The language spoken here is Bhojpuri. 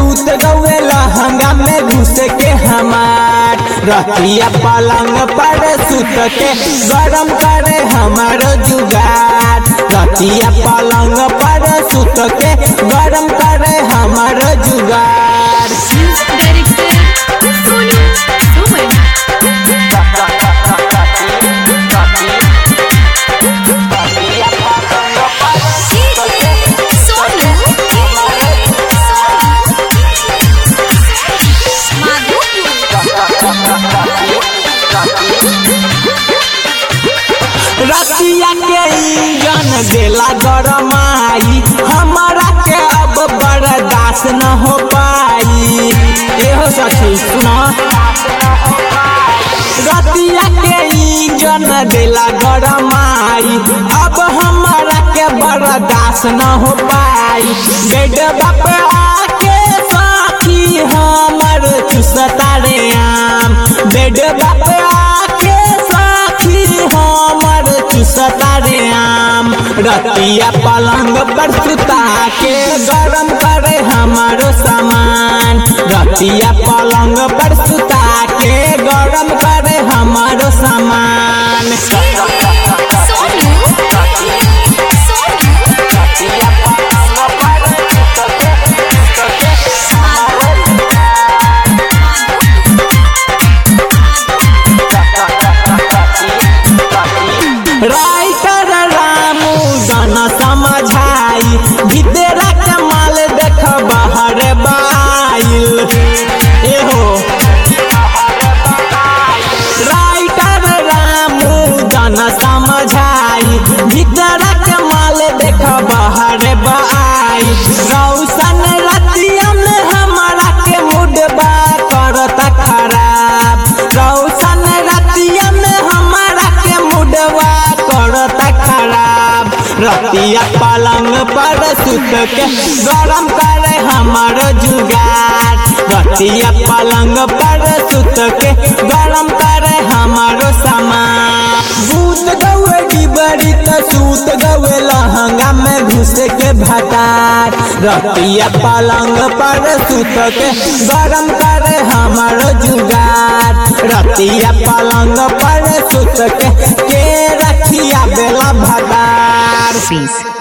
सूत गवे लहंगा में घुस के हमार रतिया पलंग पर सूत के गरम करे हमार जुगार रतिया पलंग पर सूत के गरम करे हमार जुगार डायरेक्टर सोनू सुमन सोनू रतिया के इंजन देला गरमाई हमारा के अब बर्दाश्त न हो पाई एहो सखी सुना रतिया के इंजन देला गरमाई अब हमारा के बर्दाश्त न हो पाई बेड बाप आके साथी हमर चुसता रे आम बेड बाप आके साथी हमर चुसता रे आम रतिया पलंग पर सुता के गरम करे हमारो सामान रतिया पलंग पर सुता के गरम करे हमारो सामान सोनू राइटर रामू जन समझाई भीतर कमाल देख बाहर बाइल एहो राइटर रामू जन समझाई भीतर कमाल देख बाहर बाइल रौशन रतिया में हमारा के मुडबा करता खराब रौशन रतिया में हमारा के मुडवा करता खराब रतिया पलंग पर सुत के गरम करे हमारो जुगार रतिया पलंग पर सुत के गरम करे हमारो सामान भूत गवे डिबरी त सूत गवे लहंगा में घुस के भटार रतिया पलंग पर सुत के गरम करे हमारो जुगार रतिया पलंग पर सुत के के रखिया बेला भटार Peace.